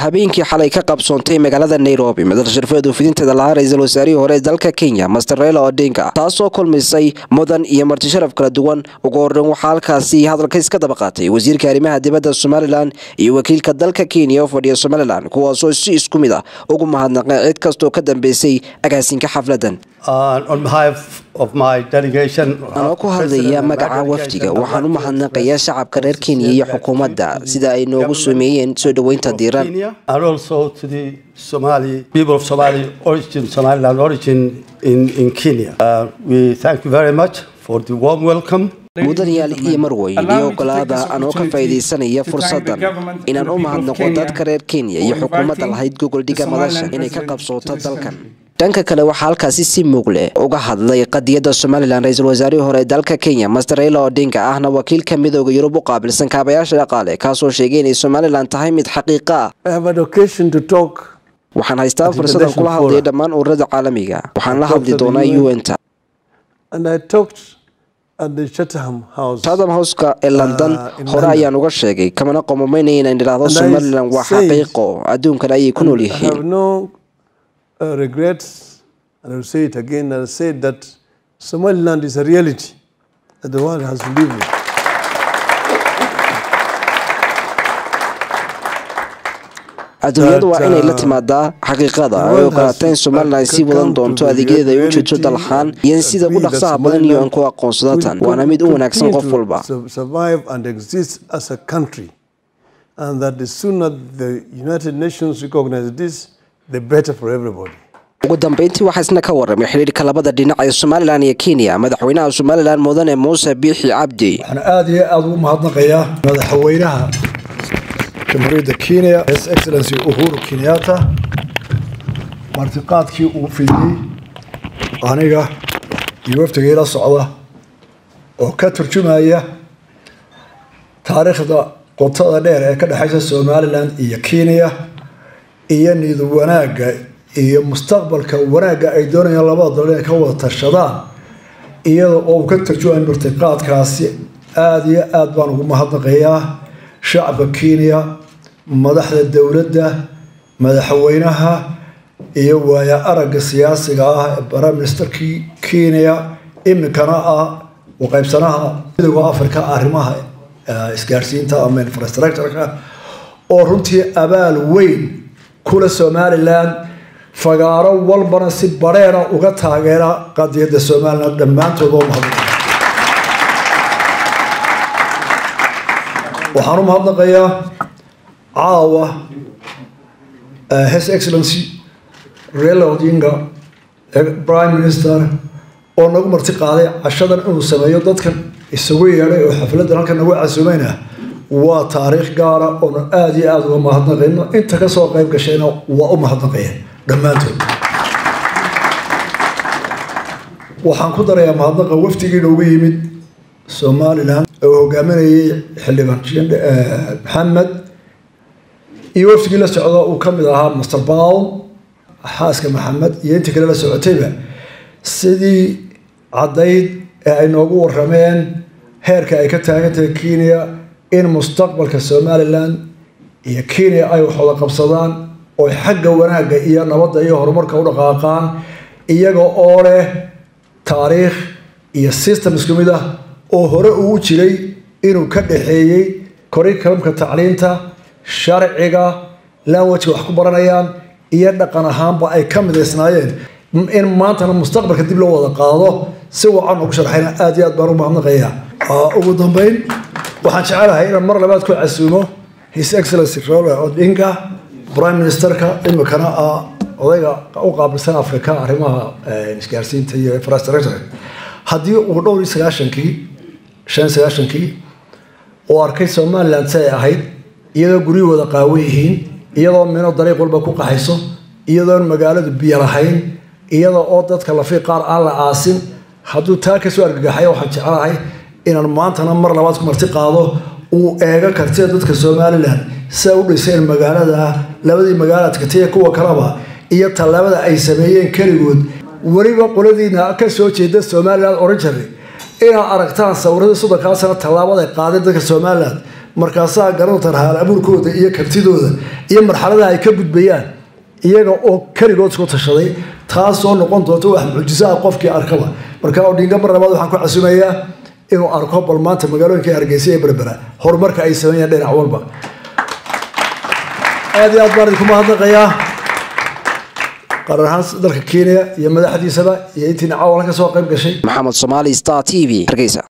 habeenkii xalay ka qabsoontay magaalada nairobi madal sharfeed uufidinteeda lahaa ra-iisul wasaarihii hore ee dalka kenya master raila odinga taasoo kulmisay mudan iyo marti sharaf kala duwan ugu horreyn waxaa halkaasi hadalka iska daba qaatay wasiirka arrimaha dibadda somalilan iyo wakiilka dalka kenya oo fadhiya somalilan kuwaasoo si isku mid ah ugu mahadnaqay cid kastoo ka dambeysay agaasinka xafladan anoo ku hadlaya magaca wafdiga waxaan u mahadnaqayaa shacabka reer kenya iyo xukuumadda sida ay noogu sameeyeen soo dhoweynta diiran mudanayaal iyo marweyn iyo ogolaada anoo ka faa'iidaysanaya fursaddan inaan u mahadnaqo dadka reer kenya iyo xukuumadda lahayd gogoldhiga madashan inay ka qabsooto dalkan dhanka kale waxaa halkaasi si muugleh uga hadlay qadiyadda somalilan ra-iisul wasaarihii hore ee dalka kenya master raila odinga ahna wakiilka midooda yurub u qaabilsan kaabayaasha dhaqaale kaasoo sheegay inay somalilan tahay mid xaqiiqo ah waxaan haystaa fursadan kula hadlaya dhammaan ururada caalamiga waxaan la hadli doonaa un-ta chatham houska ee london hore ayaan uga sheegay kamana qomameynaya inaan idhaahdo somalilan waa xaqiiqo adduunkana ayay ku nool yihiin Uh, regrets, and I will say it again, I will say that Somaliland is a reality that the world has to live with. adduunyadu waa inay la timaadaa xaqiiqada ay ogolaata in somalilan ay sii wadan doonto adeegyadeeda ay u jeeto dalahaan iyo in sida ugu dhaqsaha badan iyo an ku aqoonsado tan waana mid u wanaagsan qof walba and that the sooner the United Nations recognize this, the better for everybody. ugu dambeyntii waxaa isna ka warramay xidhiirka labada dhinac ee somalilan iyo kenya madaxweynaha somalilan mudane muuse biixi cabdi waxaan aada iyo aada ugu mahadnaqayaa madaxweynaha jamhuuriyadda kenya his excellency uhuru kenyatta martiqaadkii uu fidiyey aniga iyo wafdigii la socda oo ka turjumaya taariikhda qotada dheer ee ka dhexaysa somalilan iyo kenya iyo nidu wanaagga iyo mustaqbalka wanaagga ay doonayaan labada dal inay ka wada tashadaan iyada oo uu ka tarjumay martiqaadkaasi aada iyo aada baan ugu mahadnaqayaa shacabka kenya madaxda dowladda madaxweynaha iyo waaya aragga siyaasiga ah ee prime ministerkii kenya iminkana ah u qaybsanaha midooda africa arrimaha isgaarsiinta ama infrastructureka oo runtii abaal weyn kula somalilan fagaaro walbana si bareera uga taageera qadiyadda somalilan dhammaantood oo mahadnaqaya waxaan u mahadnaqayaa caawa his excellency raila odinga prime minister oo nagu marti qaaday cashadan inuu sameeyo dadkan isugu yeedhay oo xafladan halkan nagu casuumayna waa taariikh gaara oona aada iyo aada uga mahadnaqayno inta kasoo qayb gashayna waa u mahadnaqayeen dhammaantood waxaan ku darayaa mahadnaqa wafdigii noogu yimid somalilan oo hogaaminayay xildhibaan maxamed iyo wafdigii la socda uu ka mid ahaa master bawl xaaska maxamed iyo intii kale la socotayba sidii caddayd ee ay noogu warameen heerka ay ka taagan tahay kenya in mustaqbalka somalilan iyo kenya ay wax wada qabsadaan oo xagga wanaagga iyo nabadda iyo horumarka u dhaqaaqaan iyaga oo leh taariikh iyo system isku mid ah oo hore uu jiray inuu ka dhaxeeyey curriculumka tacliinta sharciga languageka wax ku baranayaan iyo dhaqan ahaanba ay ka midaysnaayeen in maantana mustaqbalka dib loo wada qaado si wacan ugu sharxayna aada iyo aad baan u mahadnaqayaa ugu dambeyn waxaan jecelahay inaan mar labaad ku casuumo his excellency rola odinga prime ministerka imikana ah odayga u qaabilsan africa arrimaha isgaarsiinta iyo infrastructure haddii uu dhowr iyo sagaashankii shan sagaashankii uu arkay somaliland si ay ahayd iyadoo guryahooda qaawan yihiin iyadoo mino dariiq walba ku qaxayso iyadoon magaaladu biyo lahayn iyada oo dadka lafi qaar aan la aasin hadduu taa kasoo argagaxay waxaan jecelahay inaan maantana mar labaad ku marti qaado uu eega kartida dadka somalilan siday u dhiseen magaalada labadii magaalaadkatiya kuwa kaleba iyo tallaabada ay sameeyeen keligood weliba qoladiina ka soo jeeda somalilan oran jiray inaad aragtaan sawiradii soddonkaa sano tallaabaday qaadeen dadka somalilan markaasaa garantar haal abuurkooda iyo kartidooda iyo marxaladaha ay ka gudbayaan iyaga oo keligood isku tashaday taasoo noqon doonta wax mucjiso ah qofkii arkaba marka odhinga mar labaad waxaan ku casumayaa inuu arko bal maanta magaalooyinka hargeysa ee berbera horumarka ay sameeyaan dhinac walba aad iyo aad baan idinku mahadnaqayaa qaran ahaan dalka kenya iyo madaxdiisaba iyo intiina caawalan ka soo qayb gashay maxamed somaali star t v hargeysa